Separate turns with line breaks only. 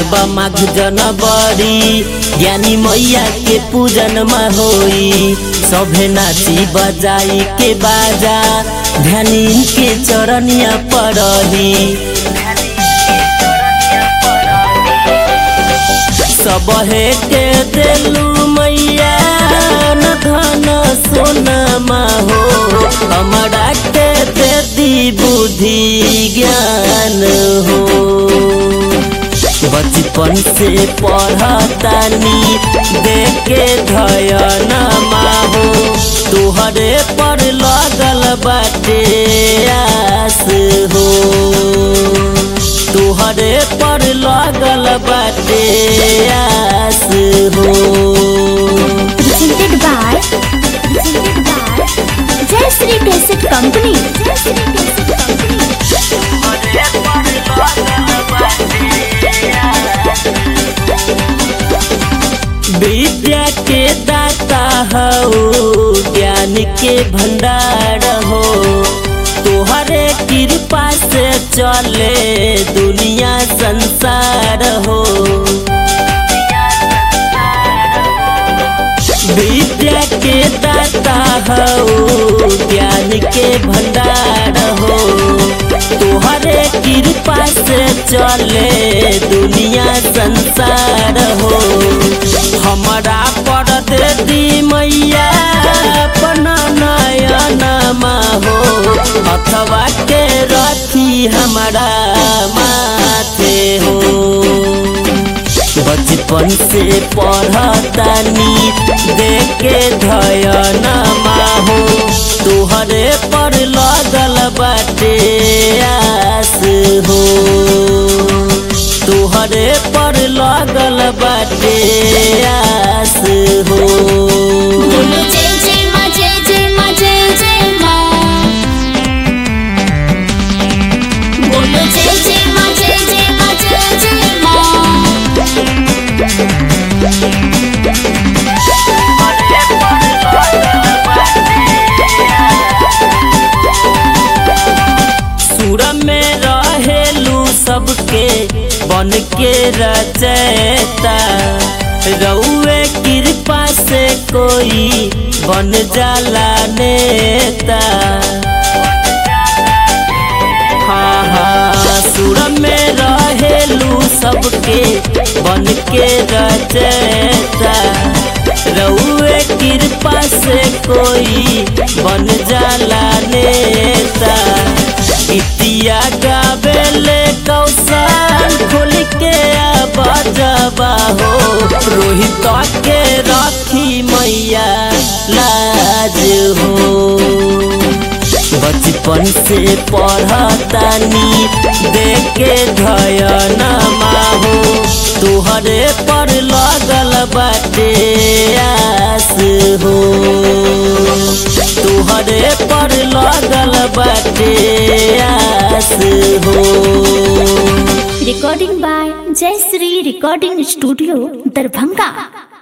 बा माघ जनवरी ज्ञानी मैया के पूजन में होई सभे नाची बजाई के बाजा ध्यानी के चरनिया पड़ही सब हे के देलू मैया न धन सोनमा हो हमरा के दे दी बुद्धि ज्ञान हो बचपन से पढ़तानी देखे धयन हो तुहरे पर लगल बाटे आस हो तुहरे पर लगल बाटे आस हो
presented by presented by Jai Shri Cassette Company. Jai Shri Cassette Company.
विद्या के दाता हो ज्ञान के भंडार हो तोहरे कृपा से चले दुनिया संसार हो विद्या के दाता हो ज्ञान के भंडार हो तोहरे कृपा से चले दुनिया संसार हो हमारा पर दे दी मैया अपना नयन हो अथवा के रखी हमारा माथे हो बचपन से पढ़तानी देखे धयन हो तुहरे पर लगल बाटे आस हो तुहरे पर लगल बाटे आस हो
बोलो जय जय माँ जय जय माँ जय जय माँ बोलो जय जय माँ जय जय माँ जय जय माँ
सुर में रहेलू सबके बन के रचैता रउए कृपा से कोई बन जाला नेता हाँ हाँ सुर में रहेलू सबके बन के रचैता रउए कृपा से कोई बन जाला नेता गीतिया गावेले कौशल खोल के बजबा हो रोहित के रखी मैया लाज हो बचपन से पढ़तानी देखे धयन हो तुहरे पर लगल बाटे आस हो तुहरे पर लगल बाटे आस हो
recording by Jai Shri Recording Studio, Darbhanga.